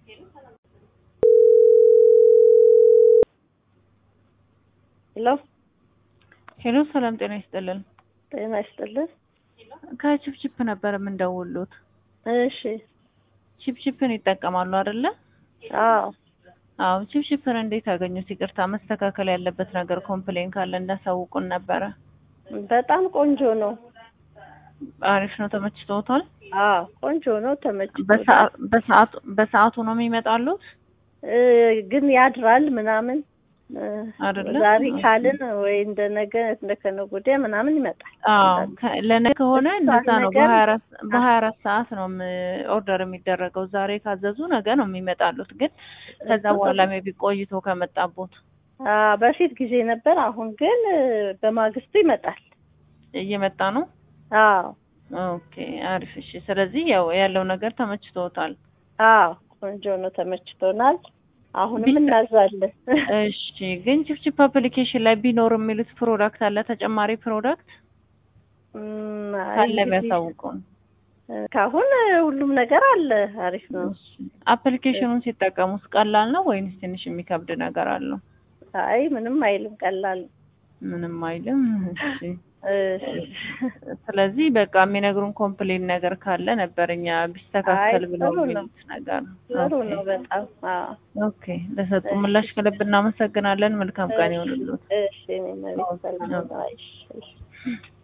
ሄሎ ሄሎ ሰላም ጤና ይስጥልን። ጤና ይስጥልን። ከቺፕቺፕ ነበር የምንደውሉት። እሺ ቺፕቺፕን ይጠቀማሉ አይደለ? አዎ አዎ ቺፕቺፕን እንዴት አገኙት? ይቅርታ መስተካከል ያለበት ነገር ኮምፕሌን ካለ እንዳሳውቁን ነበረ። በጣም ቆንጆ ነው። አሪፍ ነው። ተመችቶታል? አዎ ቆንጆ ነው። ተመችቶ በሰዓ- በሰዓቱ በሰዓቱ ነው የሚመጣሉት? ግን ያድራል ምናምን እ፣ አይደለ? ዛሬ ካልን ወይ እንደ ነገ እንደ ከነገ ወዲያ ምናምን ይመጣል። አዎ ከ- ለነገ ከሆነ እሷን እንደዛ ነው። ነገር- በሀያ አራት በሀያ አራት ሰዓት ነው ም- ኦርደር የሚደረገው። ዛሬ ካዘዙ ነገ ነው የሚመጣሉት። ግን ከዛ በኋላ ሜቢ ቆይቶ ከመጣቦት አ በፊት ጊዜ ነበር። አሁን ግን እ፣ በማግስቱ ይመጣል። እየመጣ ነው። አዎ ኦኬ አሪፍ። እሺ ስለዚህ ያው ያለው ነገር ተመችቶታል። አዎ ቆንጆ ነው። ተመችቶናል። አሁንም ቢስ- እናዛለን። እሺ ግን ቺፕቺፕ አፕሊኬሽን ላይ ቢኖር የሚሉት ፕሮዳክት አለ ተጨማሪ ፕሮዳክት እም፣ አይ ካለ እንግዲህ ቢያሳውቁን። ካሁን ሁሉም ነገር አለ። አሪፍ ነው። እሺ አፕሊኬሽኑን ሲጠቀሙት ቀላል ነው ወይንስ ትንሽ የሚከብድ ነገር አለው? አይ ምንም አይልም፣ ቀላል ነው። ምንም አይልም። እሺ እሺ። ስለዚህ በቃ የሚነግሩን ኮምፕሌን ነገር ካለ ነበር እኛ ቢስተካከል አይ ብለው ጥሩ ነው። የሚሉት ነገር። ጥሩ ኦኬ ነው በጣም አዎ። ኦኬ ለሰጡ ምላሽ ከልብ እናመሰግናለን። መልካም ቀን ይሆንልዎት። እሺ እኔ መቤት ሰላም ነው። እሺ እሺ